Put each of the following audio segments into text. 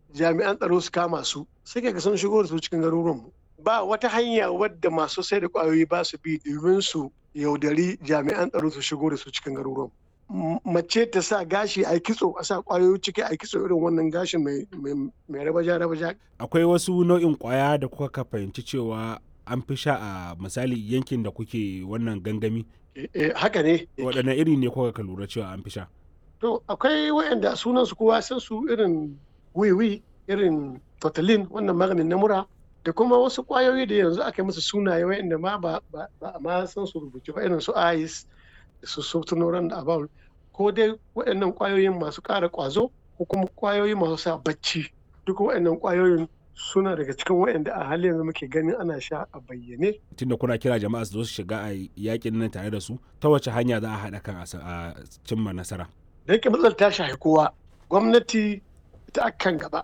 jami'an tsaro su kama su sai ga sun shigo da su cikin garuruwanmu ba wata hanya wadda masu sai da kwayoyi ba su bi domin su yaudari jami'an tsaro su shigo da su cikin garuruwanmu mace ta sa gashi a kitso a sa kwayoyi ciki a kitso irin wannan gashin mai rabaja rabaja akwai wasu nau'in kwaya da kuka fahimci cewa an fi sha a misali yankin da kuke wannan gangami haka ne waɗanne iri ne kuka ka lura cewa an fi sha to akwai wayanda sunan su kowa san su irin wiwi irin totalin wannan maganin na mura da kuma wasu kwayoyi da yanzu aka yi musu sunaye wayanda ma ba a ma san su rubuce ba irin su ice su sotunoran da abawul ko dai waɗannan kwayoyin masu ƙara ƙwazo ko kuma kwayoyi masu sa bacci duk waɗannan kwayoyin suna daga cikin waɗanda a halin yanzu muke ganin ana sha a bayyane. Tunda kuna kira jama'a su zo su shiga a yakin nan tare da su ta wace hanya za a haɗa kan a cimma nasara. Da yake matsalar ta shafi kowa gwamnati ita akan gaba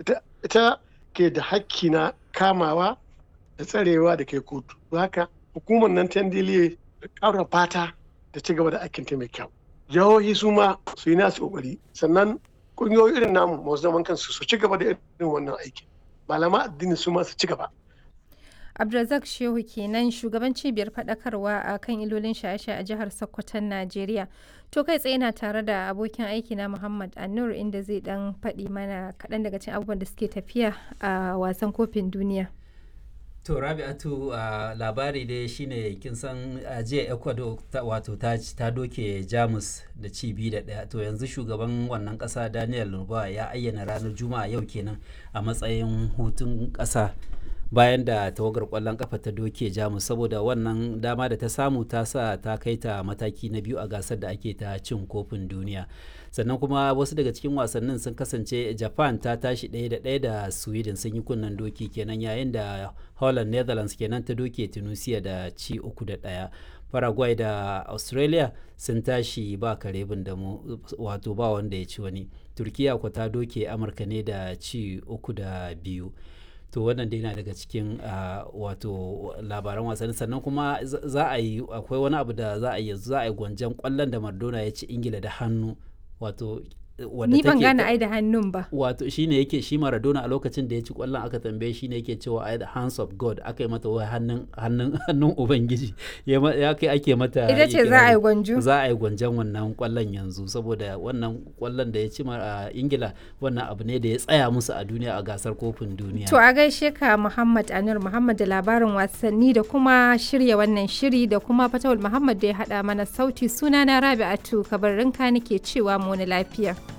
ita ke da hakki na kamawa da tsarewa da ke kotu. Haka hukumar nan ta da ƙara fata da ci gaba da aikin ta mai kyau. Jihohi su ma su yi nasu ƙoƙari sannan ƙungiyoyi irin namu masu zaman kansu su ci gaba da irin wannan aikin. malama addini su masu ci gaba. Abdulrazak Shehu kenan shugaban cibiyar faɗakarwa a kan ilolin shaye-shaye a jihar Sokoton Najeriya. To kai tsaye na tare da abokin aiki na Muhammad Anur inda zai dan faɗi mana kaɗan daga cikin abubuwan da suke tafiya a wasan kofin duniya. To Rabi'atu uh, labari dai shine kin san uh, jiya Ecuador wato ta, ta doke Jamus da ci biyu da ɗaya to yanzu shugaban wannan ƙasa Daniel Lurba ya ayyana ranar Juma'a yau kenan a matsayin hutun ƙasa bayan da tawagar ƙwallon ƙafa ta doke Jamus saboda wannan dama da ta samu ta sa ta kai ta mataki na biyu a gasar da ake ta cin kofin duniya. sannan kuma wasu daga cikin wasannin sun kasance japan ta tashi ɗaya da ɗaya da sweden sun yi kunnen doki kenan yayin da holland netherlands kenan ta doke tunisia da ci uku da ɗaya paraguay da australia sun tashi ba karebin da mu wato ba wanda ya ci wani turkiya ko ta doke amurka ne da ci uku da biyu to wannan dai na daga cikin uh, wato labaran wasanni sannan kuma za a yi akwai wani abu da za a yi za a yi gwanjan kwallon da mardona ya ci ingila da hannu wato ni ban gane ai da hannun ba wato shine yake shi Maradona a lokacin da ya ci kwallon aka tambaye shine yake cewa ai the hands of God aka yi mata wai hannun hannun hannun ubangiji ya kai ake mata ita ce za a yi gwanjo za a yi gwanjon wannan kwallon yanzu saboda wannan kwallon da ya ci a Ingila wannan abu ne da ya tsaya musu a duniya a gasar kofin duniya to a gaishe ka Muhammad Anur Muhammad da labarin wasanni da kuma shirya wannan shiri da kuma Fatawul Muhammad da ya hada mana sauti sunana Rabi'atu kabarinka nake cewa mu lafiya